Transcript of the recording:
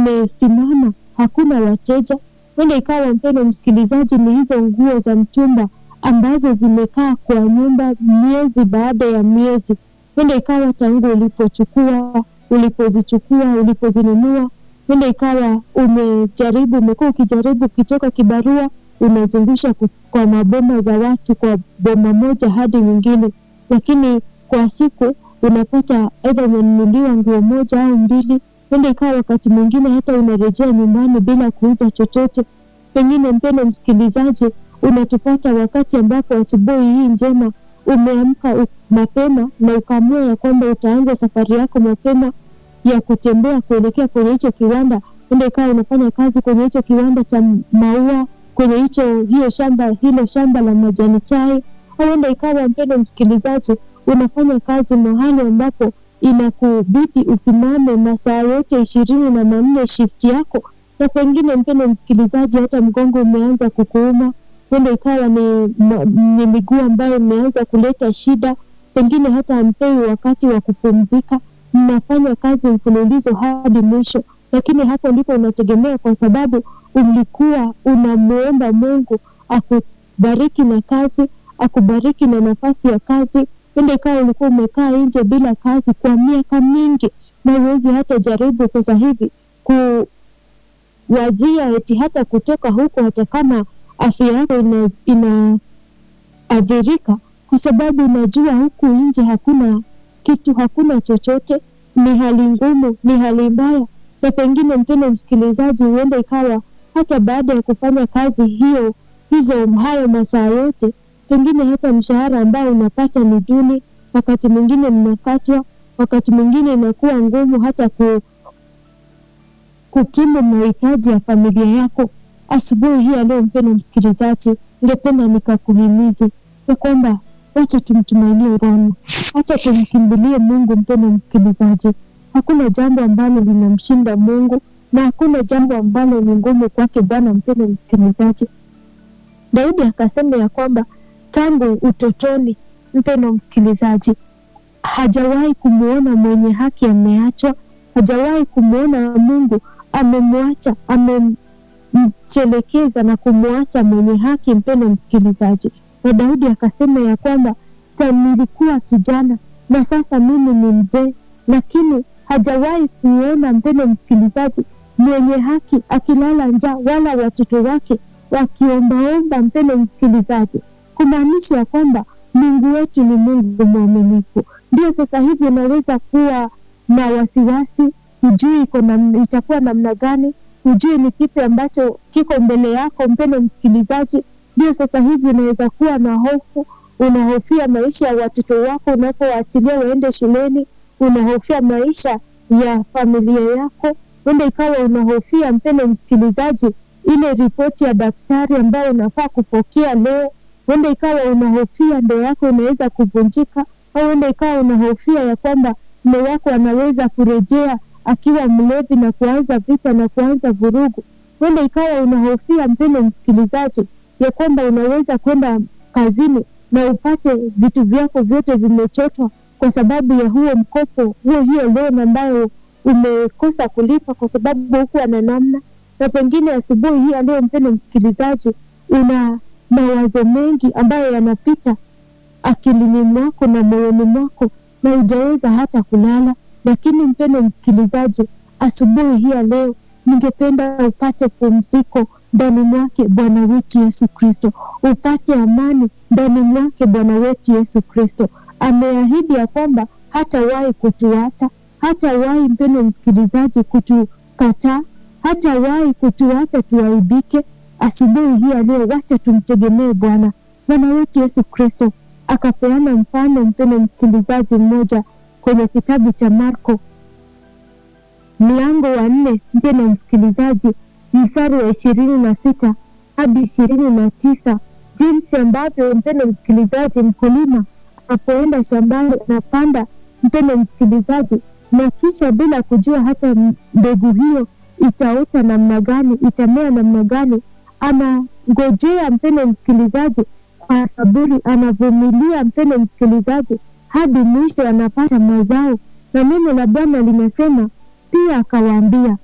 umesimama, hakuna wateja. Huenda ikawa mpendo msikilizaji, ni hizo nguo za mtumba ambazo zimekaa kwa nyumba miezi baada ya miezi. Huenda ikawa tangu ulipochukua, ulipozichukua, ulipozinunua, huenda ikawa umejaribu, umekuwa ukijaribu ukitoka kibarua, unazungusha kwa maboma za watu, kwa boma moja hadi nyingine, lakini kwa siku unapata aidha umenunuliwa nguo moja au mbili. Huenda ikawa wakati mwingine hata unarejea nyumbani bila kuuza chochote. Pengine mpendo msikilizaji, unatupata wakati ambapo asubuhi hii njema umeamka mapema na ukaamua ya kwamba utaanza safari yako mapema ya kutembea kuelekea kwenye hicho kiwanda. Huenda ikawa unafanya kazi kwenye hicho kiwanda cha maua, kwenye hicho hiyo shamba hilo shamba la majani chai, au huenda ikawa mpendo msikilizaji, unafanya kazi mahali ambapo inakubidi usimame masaa yote ishirini na manne shift yako, na pengine mpendo msikilizaji, hata mgongo umeanza kukuuma huenda ikawa ni, ni miguu ambayo imeanza kuleta shida, pengine hata hampewi wakati wa kupumzika. Mnafanya kazi mfululizo hadi mwisho, lakini hapo ndipo unategemea, kwa sababu ulikuwa unamwomba Mungu akubariki na kazi, akubariki na nafasi ya kazi. Huenda ikawa ulikuwa umekaa nje bila kazi kwa miaka mingi, na huwezi hata jaribu sasa hivi kuwazia eti hata kutoka huko, hata kama afya yako inaathirika ina kwa sababu unajua huku nje hakuna kitu, hakuna chochote. Ni hali ngumu, ni hali mbaya, na pengine mpendo msikilizaji, huenda ikawa hata baada ya kufanya kazi hiyo hizo hayo masaa yote, pengine hata mshahara ambao unapata ni duni, wakati mwingine mnakatwa, wakati mwingine inakuwa ngumu hata ku, kukimu mahitaji ya familia yako. Asubuhi hii leo, mpendo msikilizaji, ningependa nikakuhimizi ya kwamba wacha tumtumainie Bwana, wacha tumkimbilie Mungu. Mpendo msikilizaji, hakuna jambo ambalo linamshinda Mungu na hakuna jambo ambalo ni ngumu kwake Bwana. Mpendo msikilizaji, Daudi akasema ya kwamba tangu utotoni, mpendo msikilizaji, hajawahi kumwona mwenye haki ameachwa, hajawahi kumwona Mungu amemwacha ame mchelekeza na kumwacha mwenye haki. Mpendo msikilizaji, na Daudi akasema ya kwamba nilikuwa kijana na sasa mimi ni mzee, lakini hajawahi kuona, mpendo msikilizaji, mwenye haki akilala njaa, wala watoto wake wakiombaomba. Mpendo msikilizaji, kumaanisha ya kwamba Mungu wetu ni Mungu mwaminifu. Ndio sasa hivi unaweza kuwa na wasiwasi, hujui iko na itakuwa namna gani hujui ni kipi ambacho kiko mbele yako. Mpendo msikilizaji, ndio sasa hivi unaweza kuwa na hofu, unahofia maisha ya watoto wako unapowaachilia waende shuleni, unahofia maisha ya familia yako. Huenda ikawa unahofia, mpendo msikilizaji, ile ripoti ya daktari ambayo unafaa kupokea leo. Huenda ikawa unahofia ndoa yako inaweza kuvunjika, au huenda ikawa unahofia ya kwamba mume wako anaweza kurejea akiwa mlevi na kuanza vita na kuanza vurugu. Huenda ikawa unahofia mpendo msikilizaji, ya kwamba unaweza kwenda kazini na upate vitu vyako vyote vimechotwa kwa sababu ya huo mkopo huo, hiyo loan ambayo umekosa kulipa kwa sababu hukuwa na namna. Na pengine asubuhi hii leo, mpendo msikilizaji, una mawazo mengi ambayo yanapita akilini mwako na moyoni mwako na hujaweza hata kulala lakini mpendo msikilizaji, asubuhi hii ya leo, ningependa upate pumziko ndani mwake Bwana wetu Yesu Kristo, upate amani ndani mwake Bwana wetu Yesu Kristo. Ameahidi ya kwamba hatawahi kutuacha, hatawahi mpendo msikilizaji kutukataa, hatawahi kutuacha tuaibike. Asubuhi hii ya leo, wacha tumtegemee Bwana. Bwana wetu Yesu Kristo akapeana mfano, mpendo msikilizaji, mmoja kwenye kitabu cha Marko mlango wa nne mpendo msikilizaji, mstari wa ishirini na sita hadi ishirini na tisa jinsi ambavyo mpendo msikilizaji, mkulima anapoenda shambani anapanda, mpendo msikilizaji, na kisha bila kujua hata mbegu hiyo itaota namna gani, itamea namna gani, anangojea mpendo msikilizaji, kwa saburi, anavumilia mpendo msikilizaji hadi mwisho anapata mazao. Na neno la Bwana linasema pia, akawaambia